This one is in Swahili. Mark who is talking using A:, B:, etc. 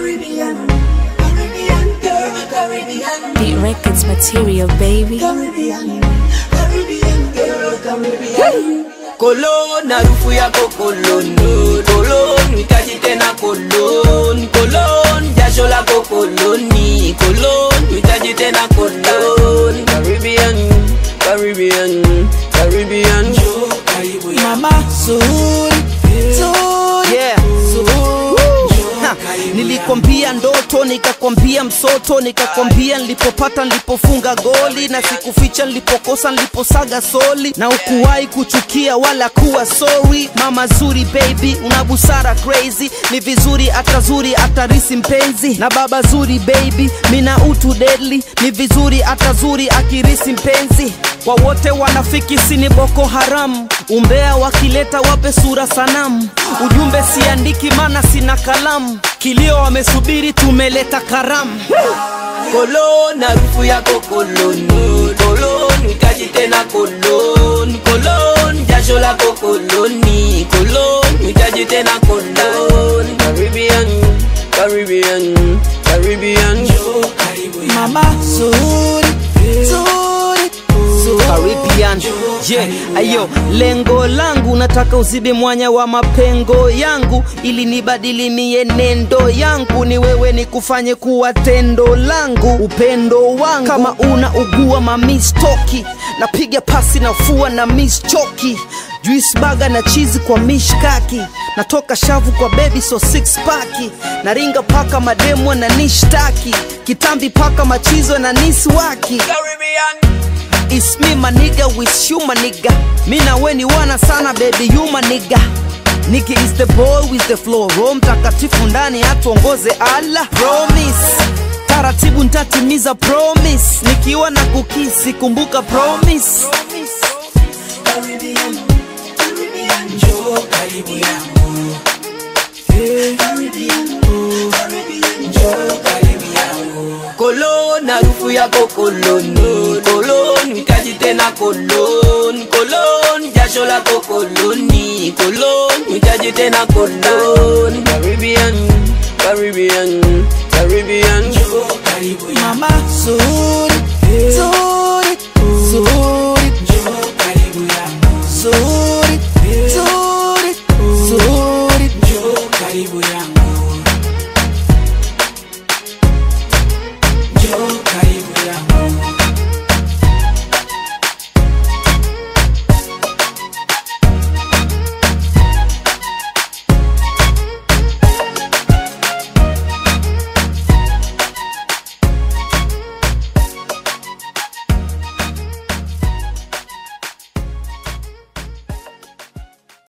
A: Caribbean, Caribbean girl, Caribbean,
B: Beat Records material, baby.
A: Caribbean, Caribbean girl, Caribbean.
C: Kolon, harufu yako kolon, kolon, hitaji tena kolon, kolon, jasho lako koloni, kolon, hitaji tena kolon. Caribbean, Caribbean, Caribbean.
D: Mama Zuri, Zuri,
C: Yeah.
D: Ha, nilikwambia ndoto nikakwambia msoto nikakwambia nilipopata nilipofunga goli na sikuficha nilipokosa niliposaga soli na ukuwahi kuchukia wala kuwa sorry mama zuri baby una busara crazy ni vizuri atazuri atarisi mpenzi na baba zuri baby mina utu deadly ni vizuri atazuri akirisi mpenzi kwa wote wanafiki sini boko haram umbea wakileta wape sura sanamu ujumbe siandiki mana sina kalamu kilio wamesubiri tumeleta karamu
C: Kolon, harufu yako koloni, kolon, hitaji tena kolon, kolon, jasho lako koloni, kolon, hitaji tena kolon. Caribbean, Caribbean, Caribbean.
D: mama zuri zuri zuri Caribbean yeah. Ayo, lengo langu nataka uzibe mwanya wa mapengo yangu ili nibadili mienendo yangu, ni wewe nikufanye kuwa tendo langu, upendo wangu. Kama una ugua mamistoki, napiga pasi nafua na mischoki juice baga na chizi kwa mishkaki natoka shavu kwa baby so six paki naringa paka mademwa na nishtaki kitambi paka machizo na niswaki
C: Caribbean.
D: It's me my nigga with you my nigga Mi na we ni wana sana baby you my nigga Niki is the boy with the flow Roho mtakatifu ndani atuongoze Allah Promise Taratibu ntatimiza promise Nikiwa na kukisi kumbuka promise
A: Caribbean, Caribbean, njoo karibu yangu. Caribbean, Caribbean, njoo karibu yangu.
C: Kolon, harufu yako koloni, kolon, hitaji tena kolon, kolon, jasho lako koloni, kolon, hitaji tena kolon. Caribbean, Caribbean, Caribbean.
A: Njoo karibu yangu.
D: Mama zuri Zuri Zuri
A: Njoo karibu yangu.
D: Zuri Zuri Zuri
A: Njoo karibu yangu.